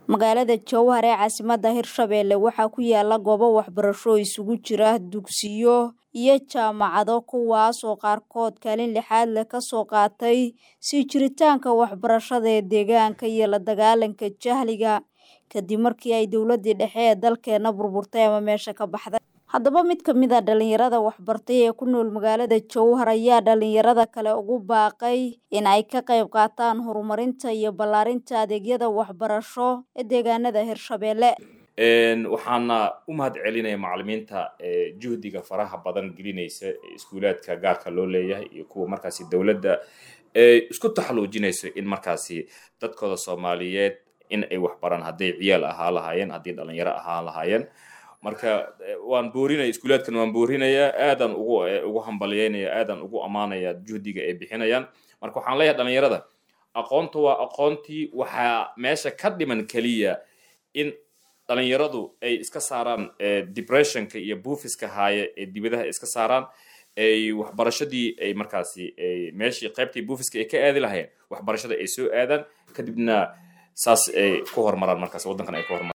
magaalada jowhar ee caasimadda hirshabeelle waxaa ku yaala goobo waxbarasho isugu jira dugsiyo iyo jaamacado kuwaas oo qaarkood kaalin lixaad leh kasoo qaatay sii jiritaanka waxbarashada ee deegaanka iyo la dagaalanka jahliga kadib markii ay dowladii dhexe ee dalkeena burburtay ama meesha ka baxday haddaba mid ka mid a dhalinyarada waxbartay ee ku nool magaalada jowhar ayaa dhalinyarada kale ugu baaqay in ay ka qayb qaataan horumarinta iyo ballaarinta adeegyada waxbarasho ee deegaanada hirshabeelle waxaana u mahad celinaya macalimiinta juhdiga faraha badan gelinaysa iskuulaadka gaarka loo leeyahay iyo kuwa markaasi dowladda isku taxaluujinayso in markaasi dadkooda soomaaliyeed in ay waxbaraan hadday ciyaal ahaa lahaayeen haddii dhalinyaro ahaa lahaayeen marka waan boorinaya iskuulaadkan waan boorinayaa aadan ugu ugu hambalyeynaya aadan ugu ammaanaya juhdiga ay bixinayaan marka waxaan leeyahay dhalinyarada aqoonta waa aqoontii waxaa meesha ka dhiman keliya in dhalinyaradu ay iska saaraan depressionka iyo buufiska haaye ee dibadaha iska saaraan ay waxbarashadii ay markaasi meeshii qaybtii buufiska ay ka aadi lahayen waxbarashada ay soo aadaan kadibna saas ay ku horumaraan markaas waddankan ay ku horumaraan